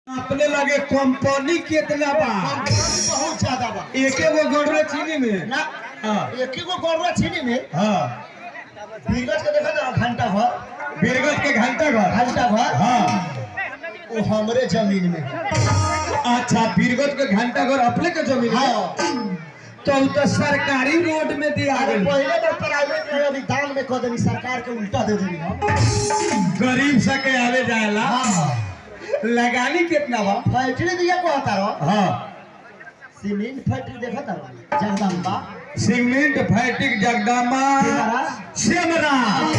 अपने लगे कंपनी कितना बा बहुत ज्यादा बा एके गो गड़रे चीनी में ना हाँ एक ही गो गौरवा चीनी में हाँ बीरगंज के देखा था घंटा भर बीरगंज के घंटा घर घंटा भर हाँ वो हमरे जमीन में अच्छा बीरगंज के घंटा घर अपने के जमीन है हाँ तो उ तो सरकारी रोड में दिया अरे गई पहले तो प्राइवेट में अभी दान में कह देनी सरकार के उल्टा दे देनी हम गरीब सके आवे जाएला हाँ लगानी कितना बा फैक्ट्री दिया कहता रहो हाँ सीमेंट फैक्ट्री देखा था जगदम्बा सीमेंट फैक्ट्री जगदम्बा सिमरा? सिमरा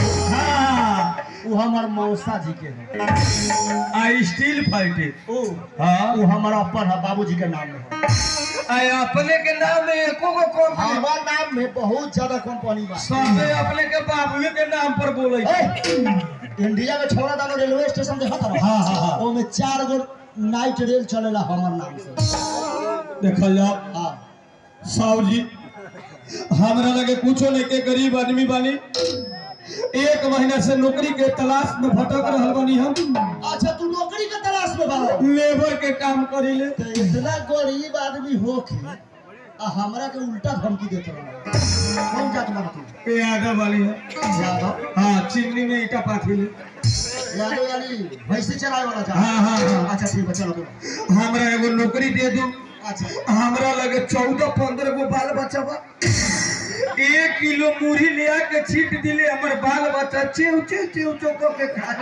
हाँ वो हमार मौसा जी के है आ स्टील फैक्ट्री ओ हाँ वो हमारा अपन है बाबूजी के नाम में है आ अपने के नाम में एको गो कंपनी हमारा नाम में बहुत ज्यादा कंपनी बा सबे अपने के बाबुए के नाम पर बोले ए, इंडिया में छोड़ा दानो रेलवे स्टेशन देखा था हाँ, हाँ, हाँ। वो में चार गो नाइट रेल चलेला हमार नाम से देखल जाओ हाँ साहब जी हमरा लगे कुछो नहीं के गरीब आदमी बानी एक महीना से नौकरी के तलाश में भटक रहल बानी हम अच्छा तू नौकरी के तलाश में बा लेबर के काम करी ले तो इतना गरीब आदमी हो के आ हमरा के उल्टा धमकी देते रहो कौन जात बा तू ये यादव वाली है यादव हाँ चिमनी में ईटा पाथी ले यादव यानी भैंसी चलाए वाला जा हाँ हाँ हाँ अच्छा ठीक है चलो तो हमरा एगो नौकरी दे दू अच्छा हमरा लगे चौदह पंद्रह गो बाल बच्चा बा एक किलो मुरही ले आके छीट दिले हमर बाल बच्चा चेव चेव चेव चेव क के खा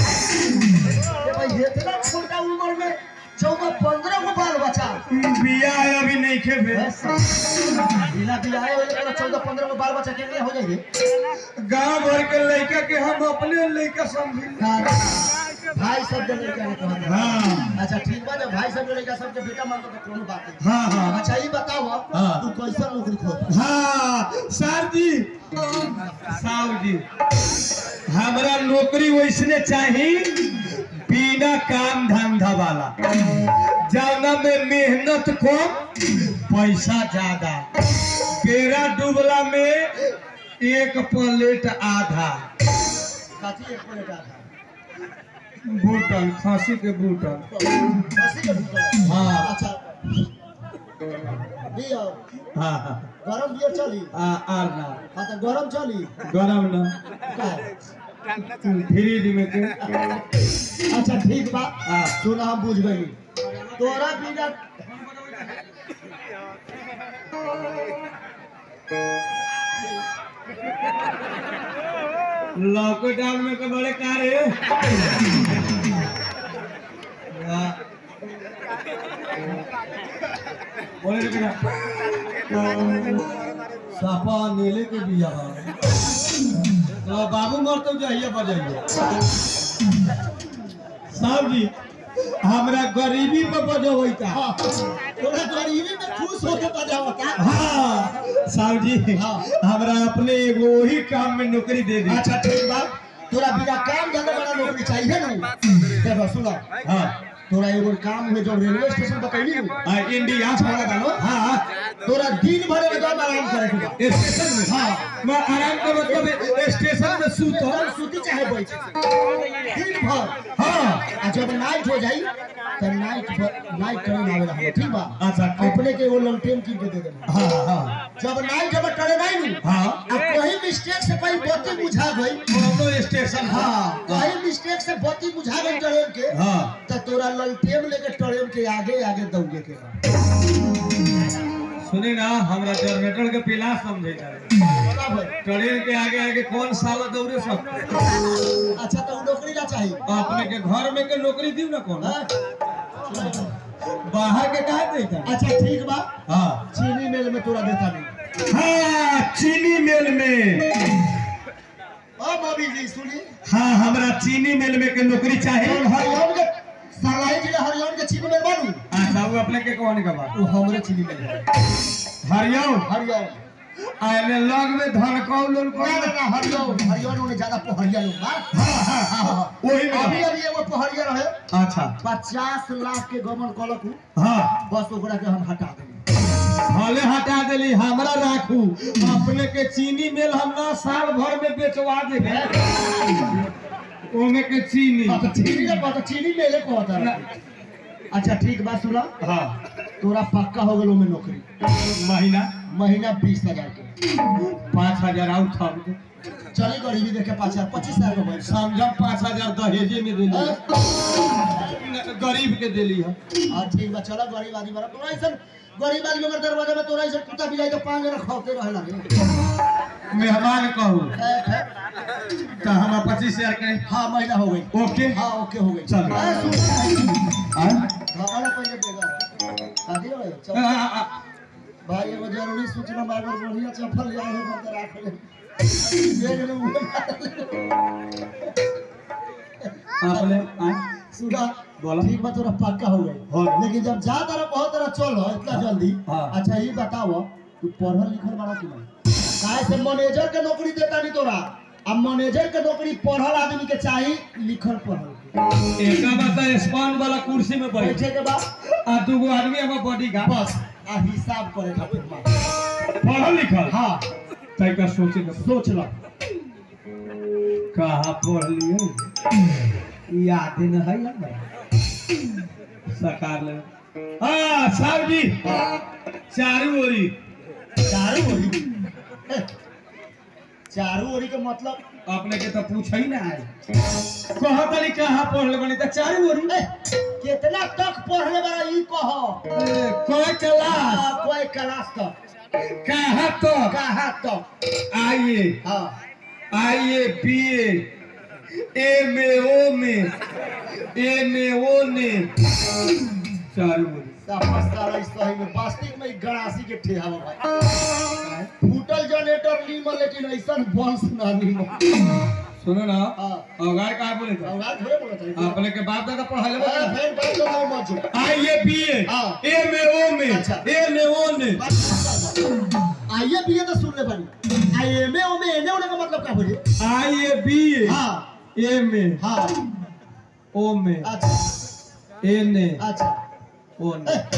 ये भाई इतना छोटा उम्र में चौदह पंद्रह को बाल बचा बिया है अभी नहीं खे भेल बिना बियाहे होले तो चौदह पंद्रह को बाल बच्चा केने हो जाएगी गांव भर के लड़का के हम अपने लड़का समझी भाई सब के लड़का ने कहता हाँ अच्छा ठीक बा जब भाई सब के लड़का सबके बेटा मान तो कोनो बात नहीं हाँ हाँ अच्छा ये बताओ हाँ। तू कैसा नौकरी खोज हाँ सर जी साहब जी हमरा नौकरी वैसने चाही बिना काम धंधा वाला जौना में मेहनत कम पैसा ज्यादा केरा डूबला में एक प्लेट आधा काची एक प्लेट आधा बूटन खांसी के बूटन बसी के भूख हाँ। अच्छा बियर हाँ हाँ गरम बियर चली आ आर ना हाँ तो गरम चली गरम ना का है? फ्रिज में के अच्छा ठीक बा हाँ। तू ना हम बुझ गई तोरा बिना लॉकडाउन में के बड़े कार है वाह। बोले रे बेटा सापा नीले के बिया बा। तो बाबू मर तो जाइए बजाइए साहब जी हमरा गरीबी पे बजबैता हाँ, तोरा गरीबी में खुश होके बजावता हाँ साहब जी हाँ। हमरा अपने एगो वही काम में नौकरी दे दी अच्छा ठीक बा तोरा बिना काम धंधा वाला नौकरी चाहिए ना देखो सुनो हाँ तोरा एगो काम हुए जो रेलवे स्टेशन बतैली नु आ, इंडिया छोड़ा दानो हाँ तोरा दिन भर एकदम आराम करे के बा स्टेशन में हाँ मैं आराम का मतलब स्टेशन में सूत तोरा सूती चाहे बैठ दिन भर हाँ आ जब नाइट हो जाई तो नाइट नाइट करे ना आवेला हम ठीक बा अच्छा ठीक। अपने के एगो ललटेन कीन के दे देना हाँ हाँ जब नाइट हम टरे नहीं नु हाँ आ कहीं मिस्टेक से कोई बत्ती बुझा गई कोनो स्टेशन हाँ कहीं मिस्टेक से बत्ती बुझा गई ट्रेन के हाँ तो तोरा ललटेन लेके ट्रेन के आगे आगे दौड़े के बा सुनी ना हमरा जनरेटर के पिला समझे जा बता भाई ट्रेन के आगे आगे कौन साल दौड़े सकते अच्छा तो नौकरी ना चाहिए अपने के घर में के नौकरी दी ना कौन हाँ? बाहर के कहा देता अच्छा ठीक बा हाँ चीनी मिल में तोरा देता नहीं हाँ चीनी मिल में ओ बॉबी जी सुनी हाँ हमरा चीनी मिल में के नौकरी चाहिए और हरियाणा के सरलाई जिला हरियाणा के चीनी मिल बानू अच्छा वो अपने के कौन का बात वो हमरे चीनी मिल है हरियाऊ हरियाणा आने लग में धनकौ लोन को ना ना ना हरियाणा हरियाणा में ज्यादा पहरिया लोग बा हाँ हाँ हाँ वही अभी में अभी एगो पहरिया रहे अच्छा पचास लाख के गमन कलक हूँ हाँ बस ओकरा के हम हटा देंगे भले हटा देली हमरा राखू अपने के चीनी मिल हम ना साल भर में बेचवा देबे ओमे के चीनी हाँ, तो चीनी का बात चीनी मेले को होता है अच्छा ठीक बात सुना हाँ तोरा पक्का हो गलो में नौकरी महीना महीना बीस हजार के पाँच हजार आउट था चली गरीबी देखे पाँच हजार पच्चीस हजार का पैसा समझम पाँच हजार दहेजे में दिली है। गरीब के दिली है हाँ ठीक बा चलो गरीब आदमी बड़ा तोरा ऐसा गरीब आदमी अगर दरवाजा में तोरा ऐसा कुत्ता भी जाए तो पाँच जना खौफते रहे लगे मेहमान कहू ए, ए, तो हम पच्चीस हजार के हाँ महीना हो गई ओके हाँ ओके हो गई चल। ए, सुन हाँ? हमारा पहले देगा शादी हो गई आ, चल आ, आ, भाई एगो जरूरी सूचना बा अगर बढ़िया चप्पल ले आए हो तो राख ले देख ले मुंह आपने आ, सुना बोला। ठीक बा तोरा पक्का हो गई हो गई। लेकिन जब जा तरह बहुत तरह चल इतना जल्दी हाँ। अच्छा ये बताओ तू पढ़ल लिखल बड़ा कि नहीं काहे से मैनेजर के नौकरी देता नहीं तोरा अब मैनेजर के नौकरी पढ़ल आदमी के चाही लिखल पढ़ल के। एक बता स्पॉन वाला कुर्सी में बैठ बैठे के बाद आ दूगो आदमी हमार बॉडी का बस आ हिसाब करे खातिर बा। पढ़ल लिखल हाँ तैका सोचे के सोच लो कहाँ पढ़ लियो याद न है हमरा सकार ले हाँ साहब जी चारू ओरी चारू ओरी ए, चारू ओरी के मतलब अपने के तो पूछ ही ना है कहा तनी कहाँ पढ़ले बनी तो चारू ओरी ए, कितना तक पढ़ले बड़ा ई कहो ए, कोई क्लास आ, कोई क्लास तक कहाँ तो कहाँ तक आइए हाँ आइए बीए एम ए ओ में एम ए ओ ने चारू ओरी सारा सही में वास्तविक में गड़ासी के ठेहावा भाई फूटल जनरेटर नीमन लेकिन ऐसा बंस ना नीमन सुनो ना हाँ अवगार कहाँ बोले थे अवगार थोड़े बोलत है अपने के बाप दादा पढ़ाले ए, बता फेर बात तो नहीं मत जो आइए बीए हाँ। एम ए ओ में अच्छा। एम ए ओ ने आइए भी ये तो सुन ले बनी आई एम ए ओ में एने होने का मतलब क्या बोले आइए बीए हाँ एम ए हाँ ओ में अच्छा एन ए अच्छा ओ ए,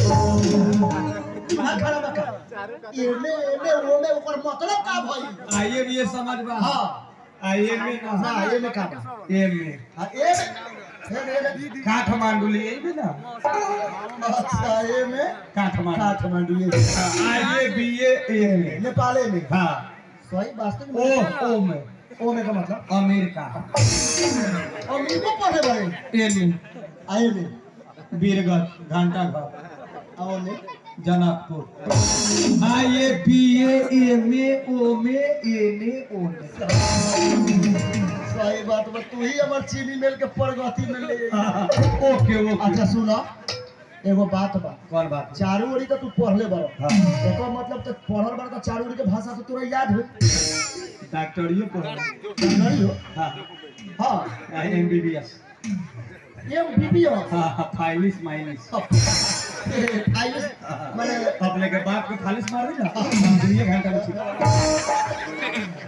ने हाँ खड़ा बका एमे एमे ओ में ओकर मतलब का भाई आइए बीए समझ बा हाँ आइए में ना ना एमे का बा एम ए हाँ एमे फिर एमे काठमांडू लिए भी ना अच्छा एमे काठमांडू काठमांडू ये आइए बीए एम ए नेपाल में हाँ सही वास्तव ओ में ओ में ओ में का मतलब अमेरिका और मीको पढ़े बड़े एन ए आए में बीरगंज घंटा घर आओ में जनकपुर आइए बीए एम ए ओ में एन ए ओ ने सही बात बा तू ही हमर चीनी मिल के प्रगति में ले आई। ओके ओके अच्छा सुनो एगो बात बा कौन बात चारू ओरी तो तू पढ़ले बड़ो हाँ एकर मतलब तो पढ़ल बड़ा तो चारू ओरी के भाषा तो तोरा याद हो डॉक्टरियो पढ़ नहीं हो हाँ हाँ एम बी बी एस ये बीबी हो हाँ हाँ फाइलिस माइलिस आइए माने अपने के बाप के फालिस मार दी ना हम दुनिया घंटा में छिपा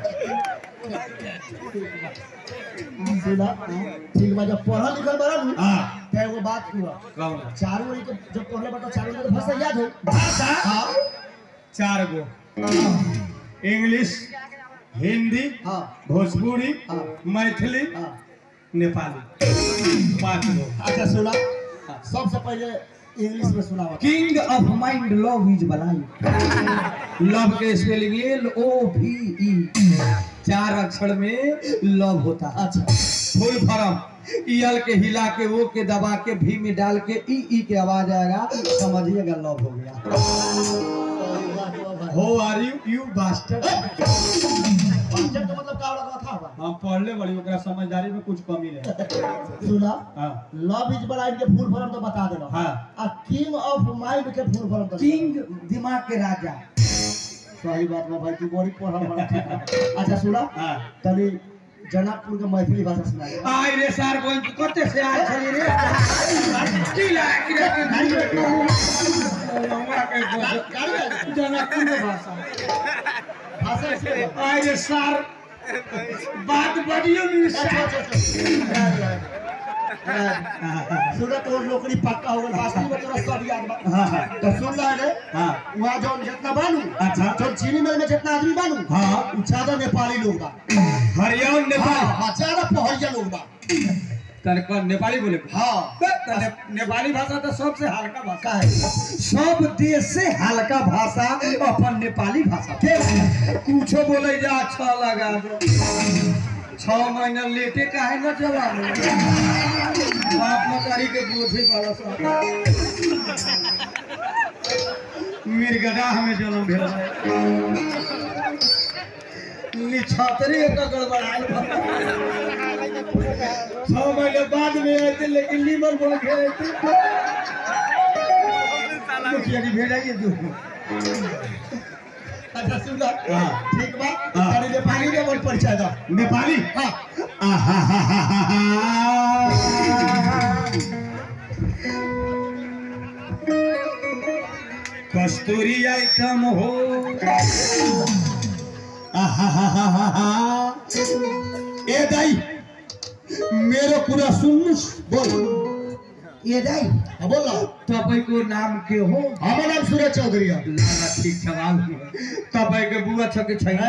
सुना ठीक बा जब पढ़ल लिखल बड़ा नु हाँ तो एगो बात हुआ कौन चारू ओरी के जब पढ़ले बड़ा चारू ओरी के भाषा याद हो भाषा हाँ चार गो इंग्लिश हिंदी हाँ भोजपुरी हाँ। मैथिली हाँ नेपाली पाँच गो अच्छा सुना सबसे पहले इंग्लिश में सुनावा king of mind love is बलाई लव के spelling L O V E चार अक्षर में लव होता है अच्छा फुल फॉर्म ईएल के हिला के ओ के दबा के भी में डाल के ई ई के आवाज आएगा समझिएगा लव हो गया सही बात बा भाई हो आर यू यू बास्टर्ड पंचम का मतलब का लगा था बा हम पढ़ले बड़ी ओकरा समझदारी में कुछ कमी रहे सुना हाँ लव इज ब्लाइंड के फुल फॉर्म तो बता देना हाँ आ किंग ऑफ माइंड के फुल फॉर्म तो किंग दिमाग के राजा सही बात बा भाई तू बड़ी पढ़ल बड़ा ठीक बा। अच्छा सुना हाँ तनी जनकपुर के मैथिली भाषा सुना दे। आई रे सार कोई कते से आल छली रे की ला की रे हमरा के जनकपुर में भाषा भाषा से बा। आई रे सार बात बढ़ियो नहीं अच्छा, अच्छा, अच्छा। सुना तो नौकरी पक्का हो गल वास्तव में तोरा सब याद बा हाँ हाँ तो सुन रहा है हाँ वहाँ जो जितना बानू अच्छा। जो चीनी मिल में जितना आदमी बानू हाँ। उ ज्यादा नेपाली लोग बा हरियाणा हाँ नेपाल हाँ ज्यादा पहरिया लोग बा तने पर नेपाली बोले हाँ बे, त ने- नेपाली भाषा तो सबसे हल्का भाषा का है सब देश से हल्का भाषा अपन नेपाली भाषा के कुछो बोले जा अच्छा लगा दो छह महीना लेटे काहे न चला बाप मतारी के बोझे वाला सब मिर्गडा हमें जन्म भेल रहे निछातरी एक गड़बड़ायल बा। छह महीने बाद में आते लेकिन लीवर बोल के मुखिया जी भेजाइए दो अच्छा सुन लो हाँ। ठीक बा हाँ। अरे नेपाली के बोल परिचय दो नेपाली हाँ कस्तूरी आइटम हो ए दाई मेरो कुरा सुन्नुहोस् बोल ए दाई हाँ, बोल लो तपाईँको नाम के हो हमार नाम सूरज चौधरी है ल, ल, ठिक छ बाबु तपाईँको बुवा छ कि छैन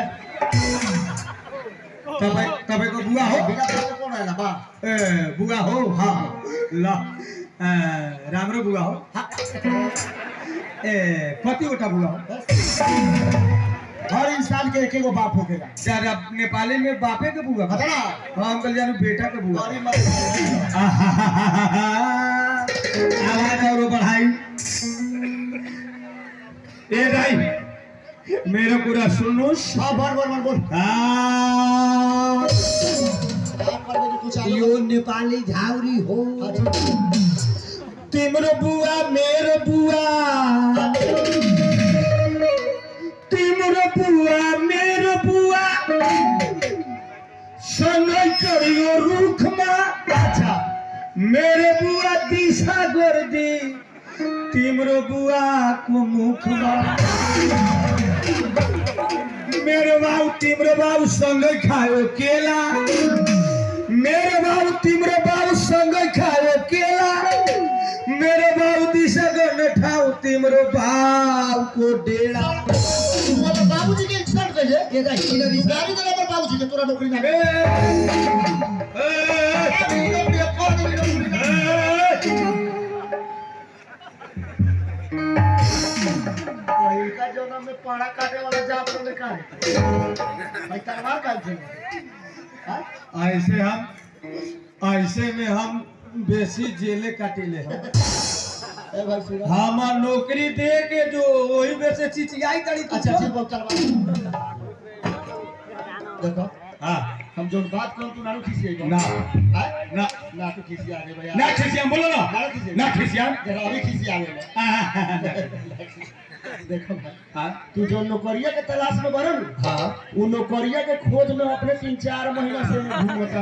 तपाईँ तपाईँको बुवा हो बिना पैसा कौन आएगा बा ए बुवा हो हाँ ल अ, राम्रो बुवा हो ए कतिवटा बुवा हो हर इंसान के एक एगो बाप होकेगा ज्यादा नेपाली में बापे के बुआ पता ना हाँ अंकल जानू बेटा के बुआ बड़ी मत आवाज और बढ़ाई ए भाई मेरो कुरा सुन्नुहोस् हाँ बोल बोल बोल बोल आ, आप पर मेरे कुछ आगे यो नेपाली झाउरी हो अच्छा। तिम्रो बुवा मेरो बुवा तिम्रो बुवा मेरो बुवा सँगै चढ्यो रुखमा अच्छा मेरो बुवा दिशा गर्दी तिम्रो बुवाको मुखमा मेरो बाउ तिम्रो बाउ सँगै खायो केला मेरो बाउ तिम्रो बाउ सँगै खायो केला मेरो बाउ दिशा गर्ने ठाउँ तिम्रो बाउको डेढा मतलब बाबूजी के इंसान कहिए ये गाड़ी इधर इस गाड़ी में नंबर बाबूजी के तोरा नौकरी ना ए, इनका जो नाम में पाड़ा काटे वाला जाप तो लिखा है भाई तलवार का थे हाँ? ऐसे हम ऐसे में हम बेसी जेले काटिले हैं ए भाई सुनो हमार नौकरी दे के जो वही में से चिचियाई करी तू अच्छा तो। ठीक बात तलवार देखो हाँ हम जो बात करो तू नानू खींची है ना हाँ? ना ना तू खींची आगे भैया ना खिसियाम बोलो ना ना खींची ना खिसियाम जरा अभी खींची आगे मैं हाँ देखो भाई हाँ तू जो नौकरिया के तलाश में बरन हाँ वो नौकरिया के खोज में अपने तीन चार महीना से घूमता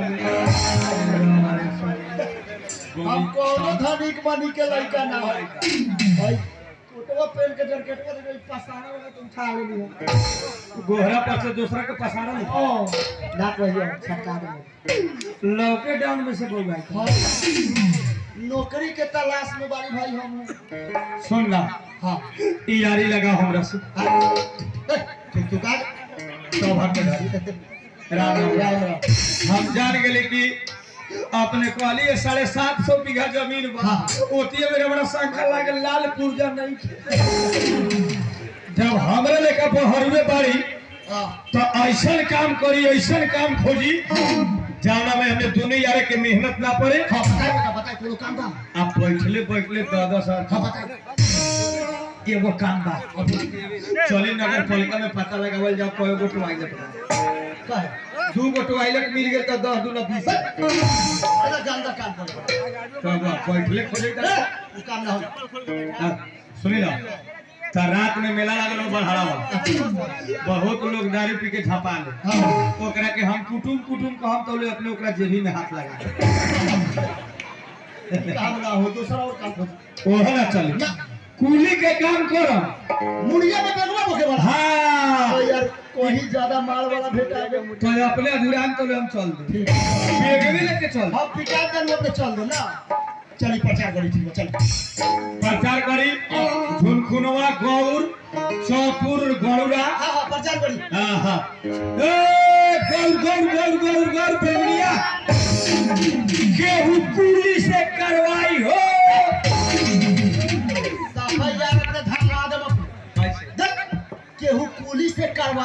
हम कोनो धनिक बनी के लड़का ना है भाई फोटो पेन के जरकेटवा दे गई पसारा वाला तुम छा लेली हो गोहरा पर से दूसरा के पसारा नहीं ओ ना कहियो सरकार में लॉकडाउन में से बोल भाई हाँ। नौकरी के तलाश में बारी भाई हम सुन ना हाँ ई यारी लगा हमरा से हाँ। ए, ठीक तू का सौभाग्य के घर राम राम राम राम हम जान गेले कि अपने कहलिए साढ़े सात सौ बीघा जमीन बा हाँ। ओतिये मेरे बड़ा शंका लागे लाल पुर्जा नहीं खे। जब हमरे लेकर बहरवे बाड़ी हाँ तो ऐसन काम करी ऐसन काम खोजी जाना में हमें दोनों यारे के मेहनत ना पड़े हाँ बताए बेटा बताए कोनो काम बा आप बैठले बैठले दादा हाँ साहब बताए एगो काम बा चली नगर पालिका में पता लगावल जाओ कय गो टॉयलेट बा का है दू गो टॉयलेट मिल गेल तो दस दूना बीस बड़ा गंदा काम कर तो बा, बैठले खोजे का वो काम ना हो हाँ, सुनी ना तो रात में मेला लागल हो बढ़ावा बहुत लोग दारू पी के झपा ले हाँ ओकरा के हम कुटुम कुटुम कहम तो ले अपने ओकरा जेबी में हाथ लगा काम ना हो दूसरा और काम हो ओहे ना चली ना कुली के काम करम मुड़िया में बेगवा बोके वाला हाँ तो यार कोई ज्यादा माल वाला भेटा गया तो अपने अधूरान तो ले हम चल दे ठीक है बेगवे लेके चल हम पिटा कर अपने चल दो ना चली प्रचार करी ठीक है चल प्रचार करी झुनखुनवा गौर चौपुर गौरा हाँ हाँ प्रचार करी हाँ हाँ ए गौर गौर गौर गौर गौर बेगनिया केहू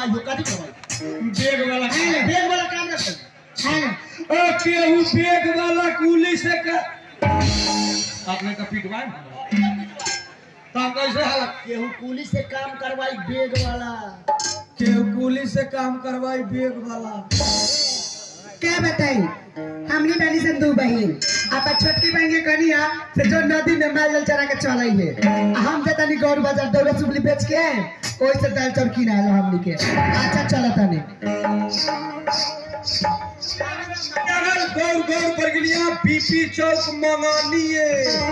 करवाई हो कथी करवाई बेग वाला बेग वाला काम ना कर ओ केहू बेग वाला कुली से का आपने का पिटवाए तब कैसे हालत केहू कुली से काम करवाई बेग वाला केहू कुली से काम करवाई बेग वाला क्या बताई हमनी बनी सन दू बहन आपा छोटकी बहन के कनिया से जो नदी में माल जल चरा के चल है हम जे तनी गौर बाजार दौड़े सुबली बेच के ओई से दाल चाउर किना लो हमनी के अच्छा चला तनी अगर गौर गौर पर गिलिया बीपी चौक मंगानिए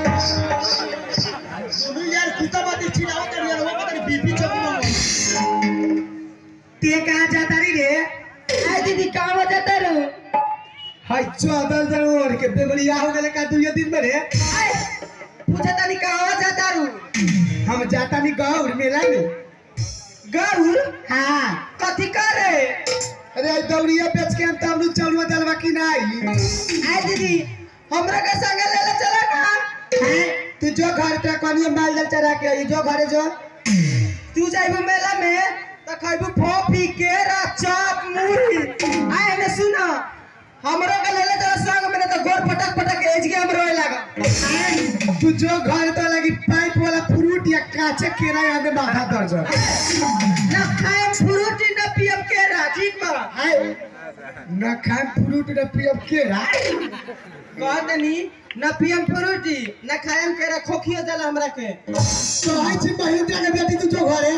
सुनु यार कुत्ता बात चिल्लाओ कर यार वो पता नहीं बीपी चौक में ते कहाँ जाता री रे आय दीदी कहाँ जाता रो हाय चौदह जन ओढ़ के बेबलिया हो गए का दुनिया दिन में रे आय पूछा तानी कहाँ जाता रू हम जाता नी गौर मेला में गौर हाँ कथी करे अरे आज दौड़िया बेच के हम तब नु चलवा दलवा की नहीं आय दीदी हमरा के संग ले ले चला ना हैं? तू जो घर पे कनिया माल जल चरा के आई जो घरे जो तू जाइबू मेला में त खइबू फोफी केरा चॉप मुरही आए ने सुना हमरो के ले ले तो संग में तो गोर पटक पटक एज के हम रोए लगा तू जो घर तो लगी पाइप वाला फ्रूट या काचे केरा या में माथा दर्द ना खाए फ्रूट ना पियब केरा ठीक बा हाय ना खाए फ्रूट ना पियब केरा कह दनी ना पियम फ्रूटी ना खाएम केरा खोखियो जाला हमरा के तो आई छी महिंद्रा के बेटी तू जो घरे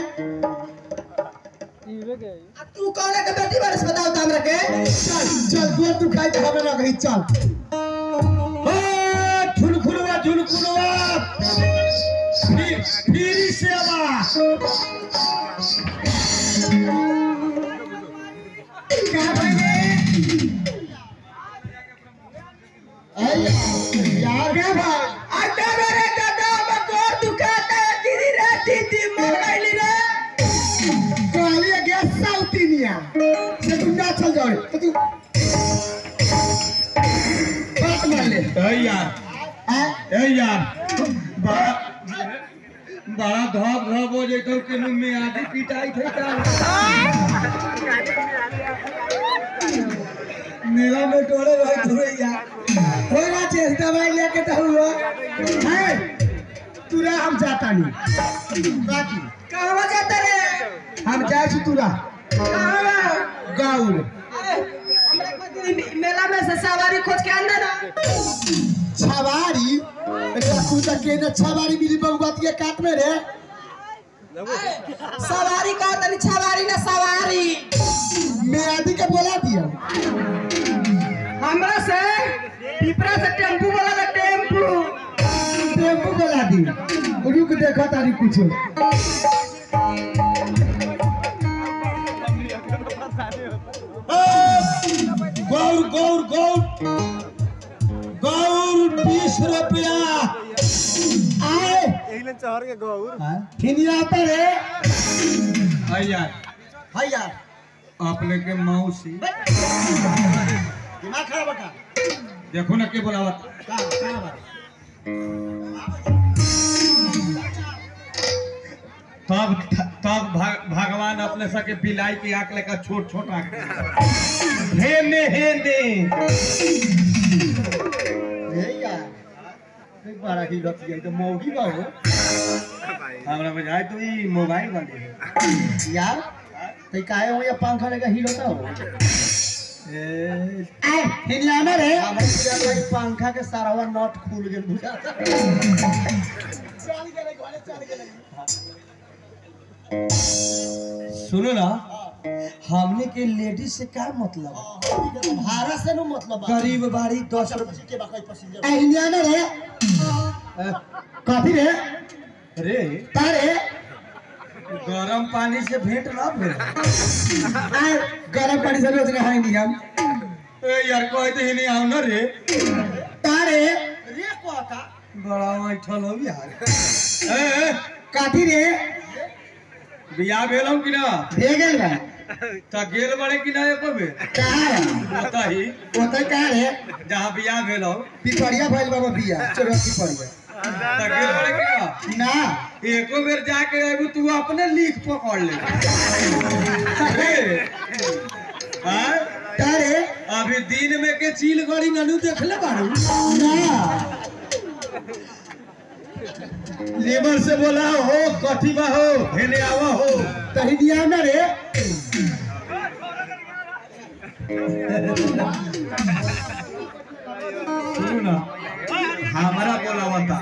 आ तू कौन के बेटी बारे बताओ त हमरा के चल चल गोर तू खाई त हमें लग चल ओ झुनखुनवा झुनखुनवा फिर फिर से आवा का भाई अरे यार क्या भाई अड्डा मेरे दादा में गोर दुखाता है दीदी रे दीदी मर गई रे कहली गैस साउथीनिया से तू ना चल जाओ तो तू बात मान ले ए यार हैं? ए यार बड़ा बड़ा धप धप हो जैतो कि में आधी पिटाई थे का मेला में टोले भाई धुरैया होई ना चेस दवाई लेके तो हुआ है तुरा हम जाता नहीं बाकी कहां जाता रे हम जाए छी तुरा कहां गाउर मेला में से सवारी खोज के अंदर छवारी एकरा तू तक के न छवारी मिली बगुआत के काट में रे सवारी कहा तनी छवारी ना सवारी मैं आदि के बोला दिया हमरा से पिपरा से टेम्पू वाला ना टेम्पू टेम्पू बोला दी रुक देखो तारी कुछ गौर गौर गौर गौर बीस रुपया आए हिनिया आता रे है यार हाय यार अपने के मौसी दिमाग खराब बता देखो ना के बोलावत का का बात तब तब भग- भगवान अपने सके बिलाई की आंख लेकर छोट छोट आंख हे ने हे ने ए यार एक बार की गप ये तो मौगी बा हो हमरा बुझाई तो ई मोबाइल वाली है यार तो काहे हो या पंखा लेकर हीरो था हो ए, आए हिनिया ना रे हमारे पूरा भाई पंखा के सारा नट खुल गेल बुझा सुनो ना हमने के लेडीज से क्या मतलब है? भाड़ा से नो मतलब बा। गरीब बाड़ी दस दस रुपये रुपए के बाकी पैसेंजर आए हिनिया ना रे कथी रे रे तारे गरम पानी से भेंट ना भेल आए गरम पानी से रोज नहाए नहीं हम ए यार कहते ही नहीं आओ ना रे तारे रे कोका बड़ा ऐठल हो यार ए, ए काठी रे बियाह भेल हम कि ना दे गेल बा त गेल बड़े कि ना एको बे कहाँ है बताही ओतै कहाँ रे जहाँ बियाह भेल हो पिपरिया भइल बाबा बिया चोरस पिपरिया त गेल बड़े कि ना ना एको बेर जाके अबू तू अपने लीक पकड़ ले हाँ? तारे अभी दिन में के चील गड़ी ननू देखले बारू ना लेबर से बोला हो कथी बा हो हेने आवा हो कही दिया ना रे सुनू ना हमारा बोला बता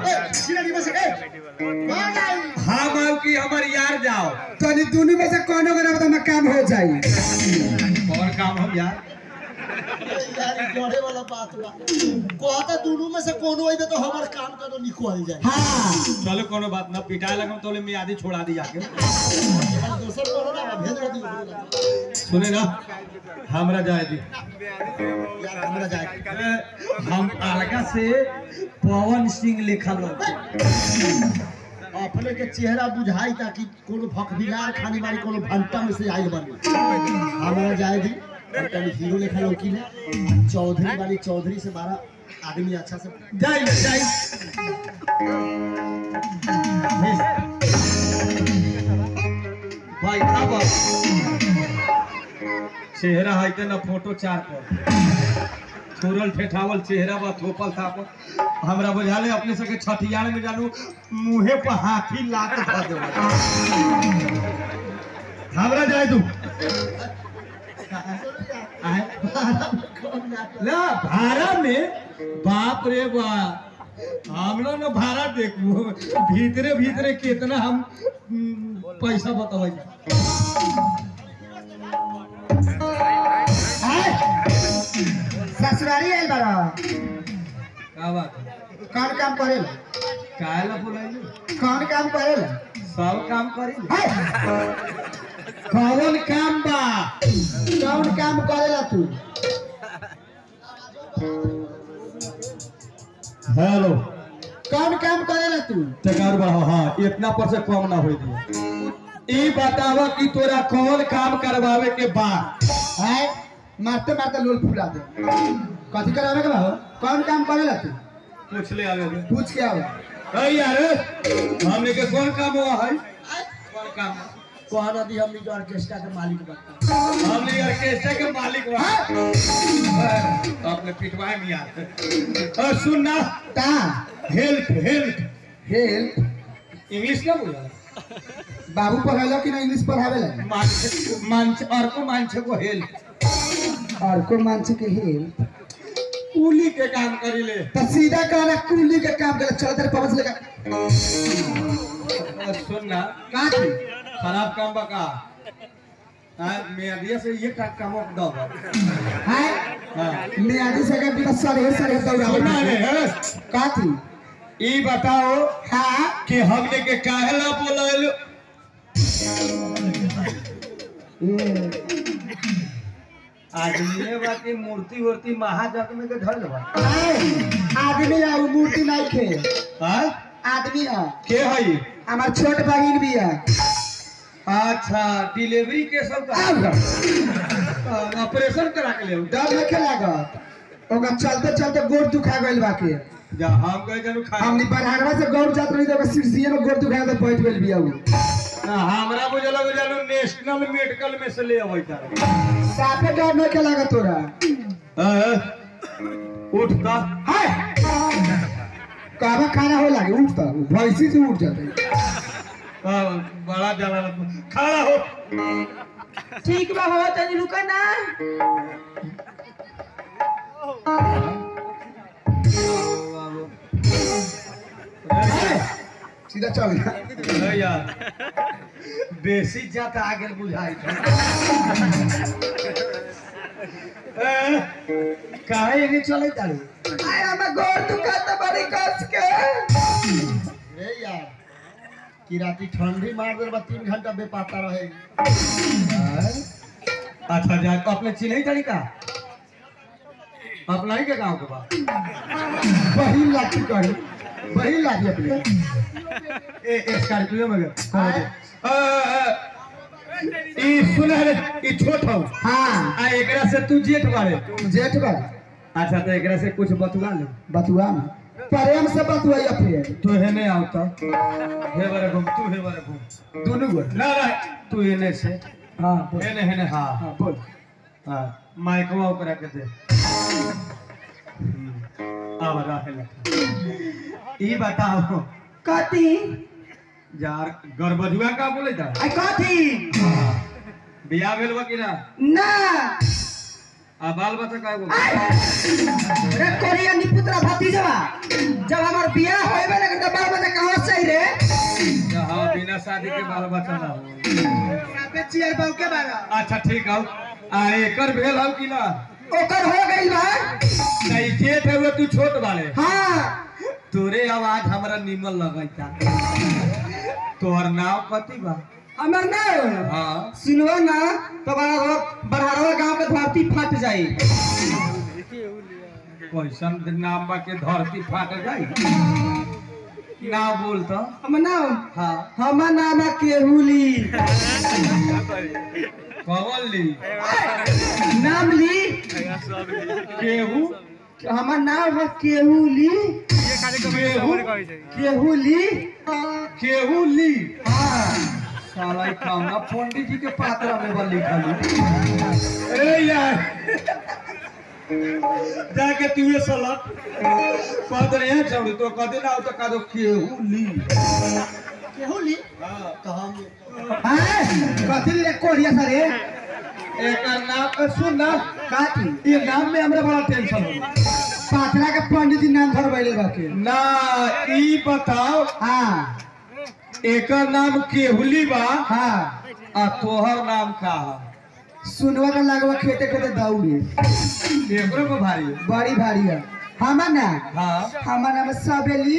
हम आओ कि हमार यार जाओ तनी दोनों में से कोनो के ना में काम हो जाई और काम हम यार जोड़े वाला बात बा कहता दोनों में से कोनो आई तो हमार काम करो निकल जाए हाँ चलो कोनो बात ना पिटाए लगम तो ले मियादी छोड़ा दी जाके दोसर करो ना भेज दी सुने ना हमरा जाए दी यार हमरा जाए हम अलगा से पवन सिंह लिखल होते अपने के चेहरा बुझाई ताकि कोनो भकबिलार खाने वाली कोनो भंटा में से आई बने हमरा जाए दी और तनी हीरो लेखा लौकी ने चौधरी वाली चौधरी से बारा आदमी अच्छा से जाई ना जाई भाई अब चेहरा है ते ना फोटो चार पर थोरल ठेठावल चेहरा बा थोपल थापल हमरा बुझाले अपने सके छठियार में जानू मुंहे पर हाथी लात धर दे हमरा जाए तू आए ना भाड़ा में बाप रे बाप हमरा ना भाड़ा देखू भीतरे भीतरे कितना हम हम्म, पैसा बतावे ससुरारी आइल बारा का बात है? कौन काम करेला काहेला बोलाइले कौन काम करेला सब काम करी हाय कौन काम बा कौन काम करेला तू हेलो कौन काम करेला तू टकार बढ़ाओ हाँ इतना पर से कम ना हो दिए ई बतावा कि तोरा कौन काम करवावे के बा हाय मारते मारते लोल फुला दे कथी करावे के बा हो? कौन काम करेला तू पूछ ले आगे में। पूछ के आओ अरे यार हमने के कौन काम हुआ है कौन काम कहना दी हमनी के ऑर्केस्ट्रा के मालिक बनता हमने ऑर्केस्ट्रा के मालिक हुआ अपने पिटवाए में यार और सुन ना ता हेल्प हेल्प हेल्प इंग्लिश क्या बोला बाबू पढ़ेला कि ना इंग्लिश पढ़ावेला मांच मांच और को मांच को हेल्प और को मानसी के हेल्प कूली के काम करी ले तो सीधा कहना कुली के काम करे चल तेरे पवन से लेकर और सुन ना का की खराब काम बा का हाँ मेदिया से ये का काम दो हाय हाँ मैं आधी से कर दिया सरे सरे सुना रे दौड़ा हैं? का थी ई बताओ हाँ कि हमने के काहेला बोलाइल हम्म, आदमी बाकी मूर्ति वूर्ति महाजग में के धर लेबा हाय, आदमी आ उ मूर्ति नहीं खे हाँ आदमी आ के हई हमार छोट बहिन भी है अच्छा डिलीवरी के सब का आओ ग। ऑपरेशन करा के ले डर नहीं लागत ओका चलते चलते गोड़ दुखा गइल बाकी जा हम कहे जानू खा हमनी बरहारवा से गौर जात रही तो ओका सिरसिए में गोड़ दुखा के बैठ गइल बिया उ हमरा बुझला बुझालू नेशनल मेडिकल में से ले अबै तारे साफे डर नहीं के लागत तोरा हाँ, उठ का हाय कहवा खाना हो लागे उठ तो भैंसी से उठ जाते हाँ, बड़ा जाला खड़ा हो ठीक बा हो तनी रुका ना सीधा चल गया अरे यार बेसी जात आगे बुझाई काहे नहीं चले तारू आय हमें गोर दुखाता बड़ी कस के रे यार कि राती ठंडी मार दे बा तीन घंटा बेपाता रहे अच्छा जा अपने चिन्ह तरीका अपना ही के गांव के बा बहिन लाठी करी बहिन लाठी अपने ए स्कॉर्पियो में गए कौन है? अ, अ, ई सुन रे ई छोट हो हाँ आ एकरा से तू जेठ बारे जेठ बा अच्छा तो एकरा से कुछ बतवा ले बतुआ में प्रेम से बतवाई फिर तू हेने आवता हे बारे घूम तू हे बारे घूम दोनों गो ना ना तू हेने से हाँ बोल हेने हेने हाँ हाँ बोल हाँ माइकवा ओकरा के दे हम्म, अब रहे लगा ई बताओ कथी यार गरबजुआ का बोले था आई कथी बियाह भेल बा कि ना ना आ बाल बच्चा का गो रे कोरिया निपुत्रा भतीजवा जब हमार बियाह होइबे लगे त बाल बच्चा कहां से आई रे हाँ बिना शादी के बाल बच्चा ना हो साथे चियर बाऊ के बारा अच्छा ठीक हौ आ एकर भेल हौ कि ना ओकर हो गइल बा नहीं जेठ हुए तू छोट बाले हां तोरे आवाज हमरा निमन लगैता तोहर नाम कथी बा हमर ना हाँ सुनवा ना तो बड़ा बड़ारवा गांव के धरती फट जाई कैसन नाम बा के धरती फाट जाई ना बोल तो हमर नाम हाँ हमर नाम है केहुली कवन ली नाम ली केहू हमर नाम है केहुली केहू केहुली केहू ली हाँ साला ई काम ना पंडित जी के पात्रा में बा लिखल ए यार जाके तू ये सलट पद रे छोड़ तो कदे ना हो तो का दो केहू ली केहुली हाँ तो हम हाँ कथी ले कोरिया सरे एकर नाम सुन ना काटी ये नाम में हमरा बड़ा टेंशन हो पाथरा के पंडित जी नाम धरबैले बाके ना ई बताओ हाँ एकर नाम केहुली बा हाँ आ तोहर नाम का है सुनवा का लगवा खेते खेते दौड़े एकरो को भारी है। बड़ी भारी है हमर ना हाँ हमर नाम है सबेली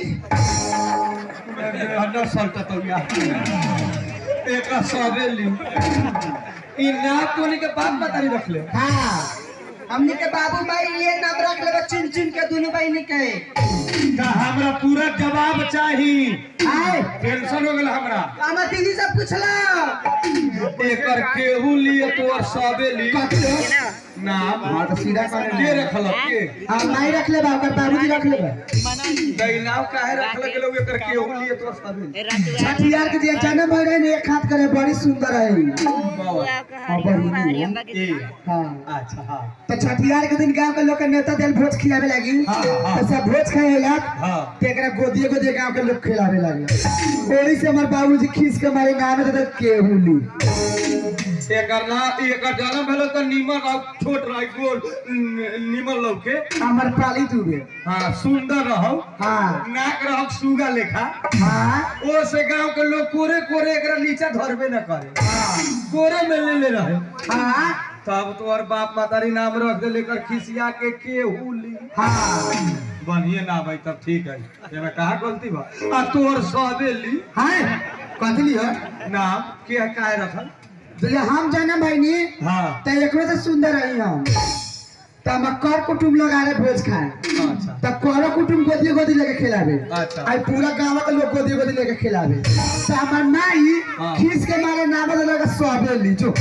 अंदर सल्टा तो या एक सवेली ई नाम कोनी के बाप बतारी रख ले हाँ हमने के बाबू माई ये नाम रख ले चुन चुन के दोनों बहनी के का हमरा पूरा जवाब चाही आए टेंशन हो गेल हमरा हमार दीदी से पूछला एकर केहू लिए तोर सवेली कथी नाम हाँ तो सीधा कर के रखल के हाँ माई रख ले बा ओकर बाबूजी रख ले बा दई नाम काहे रखल गेलो एकर केहू लिए तोर सवेली छठियार के जे जन्म भइल रहे ने एक हाथ करे बड़ी सुंदर है बाबा हाँ बड़ी नीक। ए हाँ अच्छा हाँ तो छठियार के दिन गांव के लोग के नेता दिल भोज खिलावे लगी हाँ, हाँ। तो सब भोज खाए लग हाँ तो एकरा गोदिए गोदिए गांव के लोग खिलावे लगे ओही से हमार बाबूजी खींच के मारे नाम दे केहुली एकर ना एकर जन्म भेलो त निमन रह छोट रह गोल न- निमन लौके हमार पाली तुबे हाँ सुंदर रहो हाँ नाक रहो सुगा लेखा हाँ ओ से गांव के लोग कोरे कोरे एकरा नीचा धरबे न करे कोरे में ले ले रहे हाँ तब तोहर बाप मातारी नाम रख दे लेकर खिसिया के केहू ली हाँ बढ़िए नाम है तब ठीक है एमे कहा गलती बा आ तोहर सबे ली हाँ कथी लियो नाम के काहे रखल जब हम जन्म भइनी हाँ तो एकरो से सुंदर रही हम तो हम कर कुटुम लोग आ रहे भोज खाए अच्छा तब करो कुटुम गोदी गोदी लेके खिलावे अच्छा। आई पूरा गांव के लोग गोदी गोदी लेके खिलावे तो हमार माई हाँ। खींच के मारे नाम दे लगा सोबे ली जो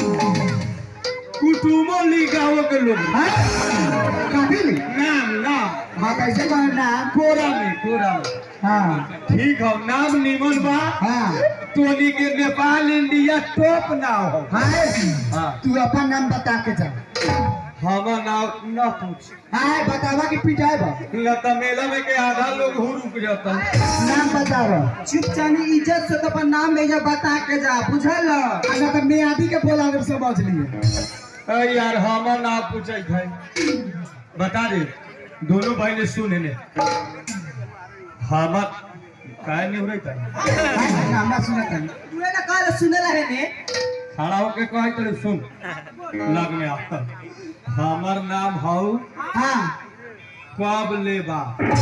कुटुमो ली गाँव के लोग हाँ काफी ली नाम नाम हाँ कैसे कहो नाम कोरा में कोरा में हाँ ठीक है नाम निमन बा हाँ तोनी के नेपाल इंडिया टॉप ना हो हाँ हाँ तू अपन नाम बता के जा हमार नाम न पूछ हाँ बतावा कि पिटाए बा न त मेला में के आधा लोग हु रुक जाता नाम बतावा चुपचानी इज्जत से तो अपन नाम भेजा बता के जा बुझल अगर तो मैं आदि के बोला के समझ लिए अरे यार हमार नाम पूछे थे बता दे दोनों भाई ने सुने ने हमार काहे नहीं हो रही था नाम सुना कर तू ना काल सुने रहे ने खड़ा होके कहे तेरे सुन लग में आ हमार नाम हौ हाँ कब लेबा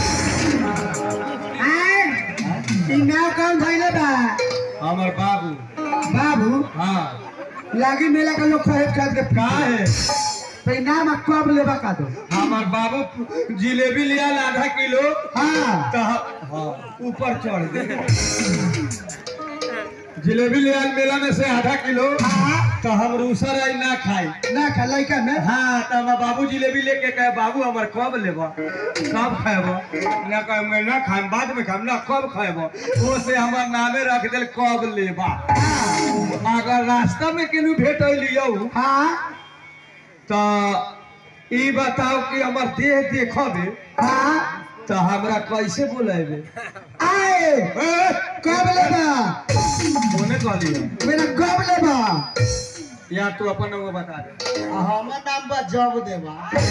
आए ई नाम कौन भइले बा हमार बाबू बाबू हाँ लागी मेला के लोग खरीद खरीद के का है तो ई नाम अब कब लेबा का दो हमार बाबू जिलेबी लिया आधा किलो हाँ तो हाँ ऊपर चढ़ दे जिलेबी लिया मेला में से आधा किलो हाँ तो हम रूसर आई ना खाई ना खा लड़का में हाँ तो हमार बाबू जिलेबी लेके कहे बाबू हमार कब लेब कब खाएब ना कहे मैं ना खाएम बाद में खाएम ना कब खाएब वो से हमार नामे रख दिल कब लेबा अगर रास्ता में केनू भेट लियो हाँ तो ई बताओ कि हमार देह देखबे हाँ तो हमरा कैसे बुलाएबे आए कब लेबा कोने कहलियो मेरा कब लेबा या तू अपन वो बता दे हमर नाम बा जब देबा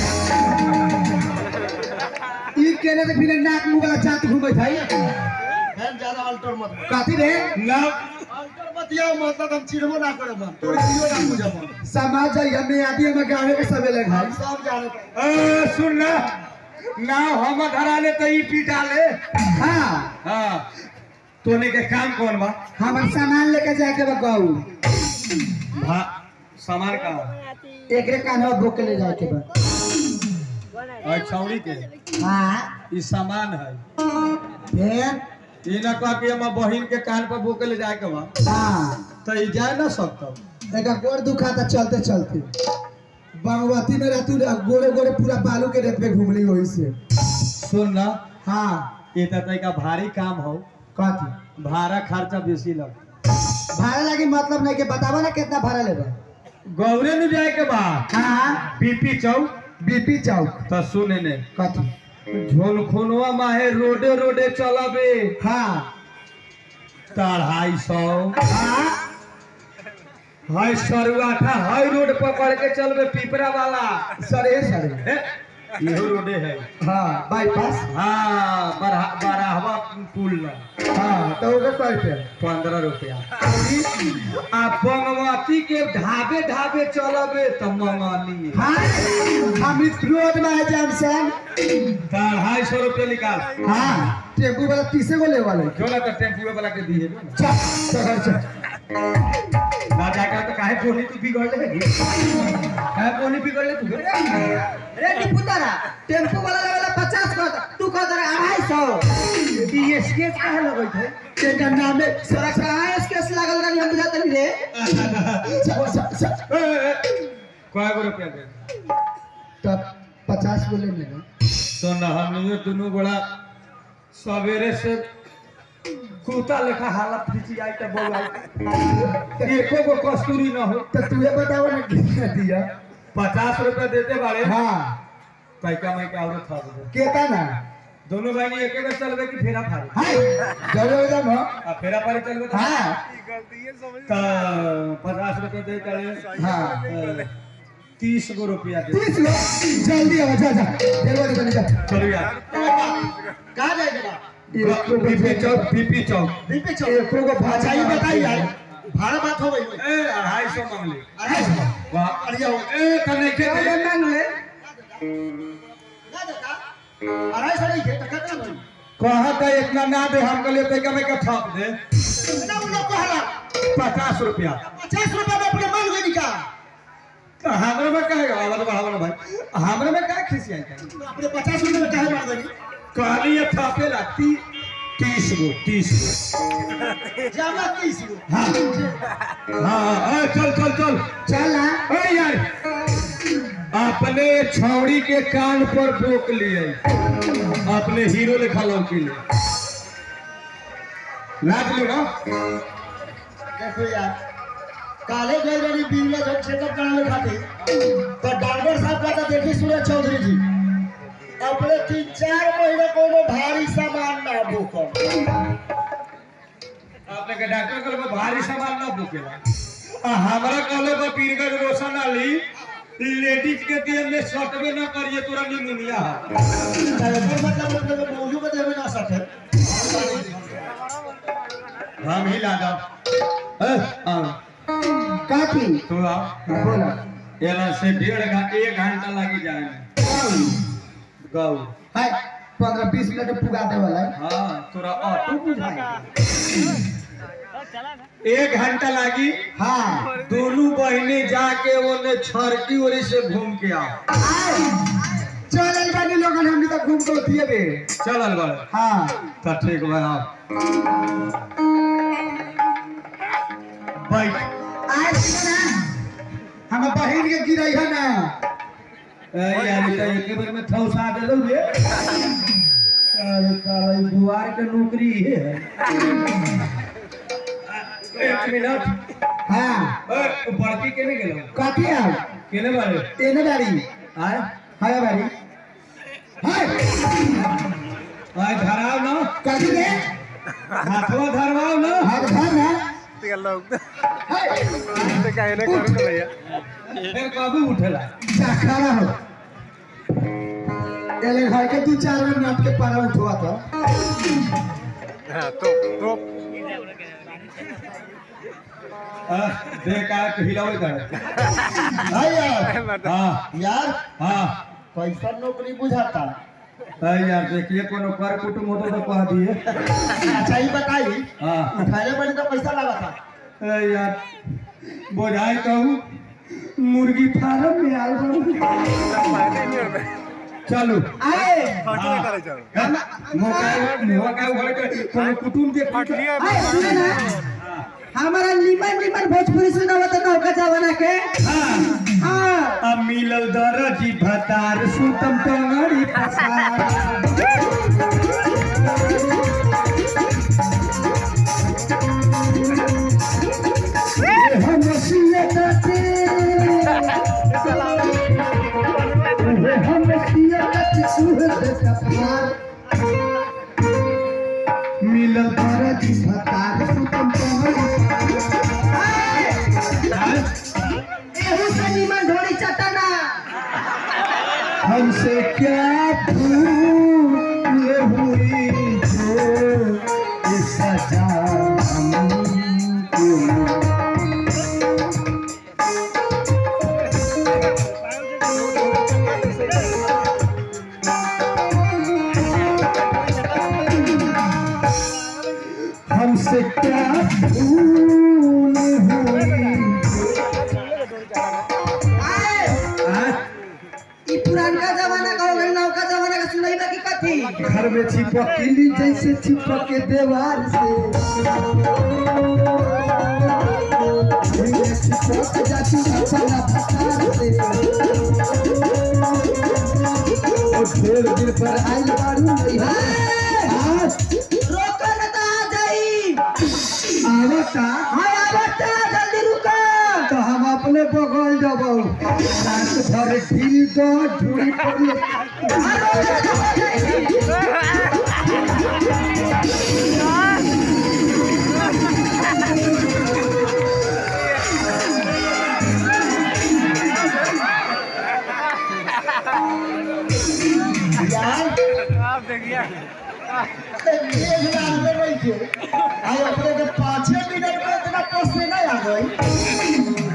ई केने से बिना नाक मुंह वाला जात घूमै थाई हम ज्यादा अल्टर मत काती रे ना अल्टर मत याओ मतलब हम चिड़बो ना करे मन तोरे दियो ना मुझे मन समाज जाई हमें आदि हम गावे के सबे ले भाई सब जाने ए, सुन ना ना हम धरा ले तो ई पीटा ले हां हाँ तोने के काम कौन बा हमर सामान लेके जाके बा कहू भा सामान का एकरे कान्हा बोक के ले जाए के बा और छौड़ी के हां ई सामान है फिर ई ना कह कि हम बहिन के कान पर बोके ले जाए के बा हां तो ई जाए ना सकता एक गोड़ दुखाता चलते चलते बागवती में रहतू गोड़े गोड़े पूरा बालू के रेत पे घूमली वही से सुन ना हाँ ये तो तरीका भारी काम हो कथी भाड़ा खर्चा बेसी लग भाड़ा लगी मतलब नहीं के बतावा ना कितना भाड़ा लेबा गौरे न जाए के बा हाँ बीपी चौक बीपी चौक तो सुने ने कथी झोलखुनवा माहे रोडे रोडे चलबे हाँ तो अढ़ाई सौ हाँ हाय सरुआठा हाई रोड पकड़ के चलबे पिपरा वाला सरे सरे हे, इहो रोडे है हाँ बाईपास हाँ बरहा- बराहवा पुल ना हाँ तो ओकर पैसे पंद्रह रुपया आ बंगवती के ढाबे ढाबे चलबे तो मंगनी हाँ हम इस रोड में है जंक्शन तो अढ़ाई सौ रुपया निकाल हाँ टेम्पू वाला तीसे को ले वाले जो ना तो टेम्पू वाला के दिए ना चल चल चल ना जाकर तो काहे पोनी तू बिगड़ ले काहे पोनी बिगड़ ले तू रे टिपुतारा टेम्पू वाला लगेला पचास का तू कह दे अढ़ाई सौ ये स्केच काहे लगई थे तेरा नाम है तोरा कहाँ स्केच लागल रही हम बुझाते नहीं रे स- स- स- ए, ए, कय गो रुपया दे तब पचास बोले मेरा तो ना हमनियो दोनों बड़ा सवेरे से कुत्ता लेखा हालत खींची आई तो बोल आई एको गो कस्तूरी न हो तो तुझे बताओ ना कितना दिया पचास रुपया देते बारे हाँ कैका मैं क्या औरत था दे केता ना दोनों भाई ने एक एक चलबे की फेरा फारी हाय जरूर एकदम हो आ फेरा फारी चलबे तो हाँ तो पचास रुपया दे करे हाँ तीस गो रुपया दे तीस लो जल्दी आओ जा जा देवा दे जा चलो यार कहाँ जाएगा पीपी चौक पीपी चौक बीपी चौक एको को भाषा ही बताई यार भाड़ा बात हो गई ए अढ़ाई सौ मांग ले अरे वाह अरे आओ ए तने के दे मांग ले ना देता अढ़ाई सौ नहीं है तो कितना भाई कहा था इतना ना दे हम कहले तो कमे का ठप दे ना उन लोग को हला पचास रुपया पचास रुपया में अपने मांग गई का तो हमरे में काहे आवाज बढ़ावा भाई हमरे में का खिसी आई था अपने पचास रुपये में काहे मांग गई कहली ये ठपे लाती तीस गो तीस गो जाना तीस गो हाँ हाँ ए, चल चल चल चल ना ए यार अपने छौड़ी के कान पर बोक लिए अपने हीरो लिखा लौकी ले लाज लो ना देखो यार काले गए रही बीमा जब चेकअप कराने खातिर तो डॉक्टर साहब कहता देखी सूरज चौधरी जी अपने तीन चार महीने कोनो भारी सामान ना भूखो आपने के डॉक्टर कहले बा भारी सामान ना भूकेला आ हमरा कहले बा पीरगंज रोशन अली लेडीज के दिए में सटबे ना करिए तोरा निमोनिया है एकर मतलब मतलब मौजू में देवे ना सके हम ही लादा ए आ काफी तू आ बोला एला से डेढ़ घंटा एक घंटा लगी जाए में गाऊ हाय पंद्रह बीस मिनट में पुगा दे वाला है हाँ तोरा ऑटो बुझाई एक घंटा लगी हाँ दोनों बहने जाके ओने छरकी ओरी से घूम के आओ चल बानी लोगन हमनी तो घूम के दिए बे चलल बड़ हाँ तो ठीक बा आओ बैठ आज ना ए यार तो एक बार में ठौसा देलौ रे अरे साला ई बुआर के नौकरी है एक मिनट हाँ ए तू बड़की केने गेलौ कथी आउ केने बारे एने बारी आय हाय बारी हाय आय धराव ना कथी रे हाथवा धरवाओ ना हाथ धर ना हाय फिर कबू उठेला चाखरा हो एले घर के दू चार बार नाट के पारा उठवा था आ, देख आ के हिलावे कर हाय यार हां यार हां कैसा नौकरी बुझाता अरे यार देखिए कोनो कर कुटुम होतो तो कह दिए अच्छा ही बताई हां उठाने बड़ी तो पैसा लगा था अरे यार बोझाई कहूँ मुर्गी फार्म में आल बा। चलो आए मौका मौका उघड़ के कोनो कुटुम के आए सुने ना हमारा निमन निमन भोजपुरी सुनावा तो नौका जवाना के हां हाँ अब मिलल दरजी भतार सुतम टंगड़ी पसार हम सियते हम सियते सुहते कपार मिलल दरजी भतार सुतम टंगड़ी पसार एहू से निमन ढोली चटना हमसे क्या भूल हुई जो ये सजा हमको हमसे क्या भूल हुई आए आज ई पुरानका जमाना का हो गइल नौका जमाना का सुनाई बा की कथी घर में चिपकली जैसे चिपक के दीवार से चिपक जाती अपना फसार से और ढेर दिन पर आइल बारू नहीं आज रोको न तो आ जाई आवता हाय आवता जल्दी रुको तो हम अपने बगल जबौ रात भर ढील दो ढूंढी पड़ी आ रोको न हो जाई यार एक लाख में नहीं थे आई अपने के पाँचे मिनट में इतना पसने नहीं आ गई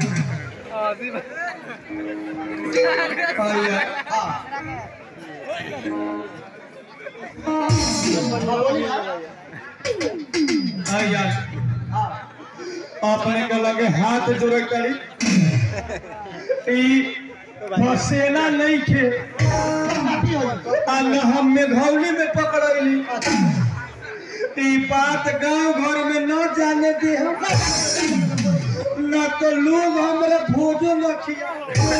बोली यार हाँ यार अपने के लगे हाथ जोड़े करी ई फसेला नहीं खे पार्टी हो जाए आ न हम मेघौली में पकड़ली ई बात गांव घर में न जाने दे हम न तो लोग हमरा भोजो न खिया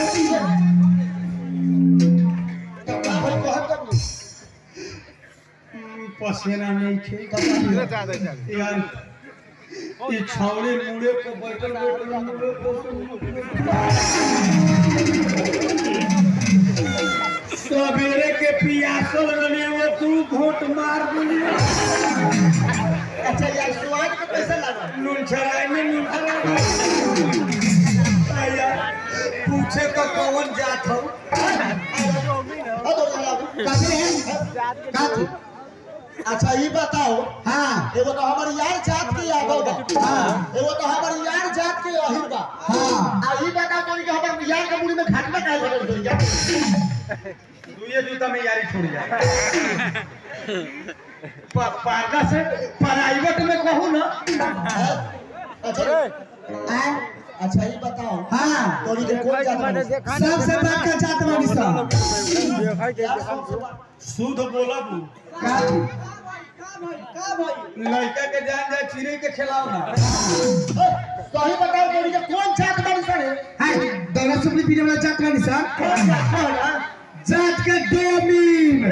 भाई बहुत कम लोग। पसेना नहीं खे यार ये छावड़े मुड़े को बैठल बैठल मुड़े को सवेरे के पियासल रहे वो तू घोट मार दिली अच्छा यार स्वाद का पैसा लगा नून छराई में नून छराई यार पूछे का कौन जात हो हाँ तो काफी है काफी अच्छा ये बताओ हाँ एगो तो हमार यार जात के यादव बा हाँ। एगो तो हमार यार जात के अहिर बा हाँ। आ ये बताओ तो कि हमार यार के मुड़ी में घाटना काहे बदल गई यार दुए जूता में यारी छोड़ जाए प- पारदा से प्राइवेट में कहूँ ना अच्छा आए अच्छा ये बताओ हाँ तो के कौन जात बा सबसे बड़ का जात बानी सब यार सबसे बड़ा- शुद्ध बोला बू का थी? लड़का के जान जाए चिड़ै के खिलाओ ना ए, सही बताओ तो के कौन जात बानी सर हाय दौलत सुपली पीने वाला जात बानी सब कौन जात बा जात के डोमीन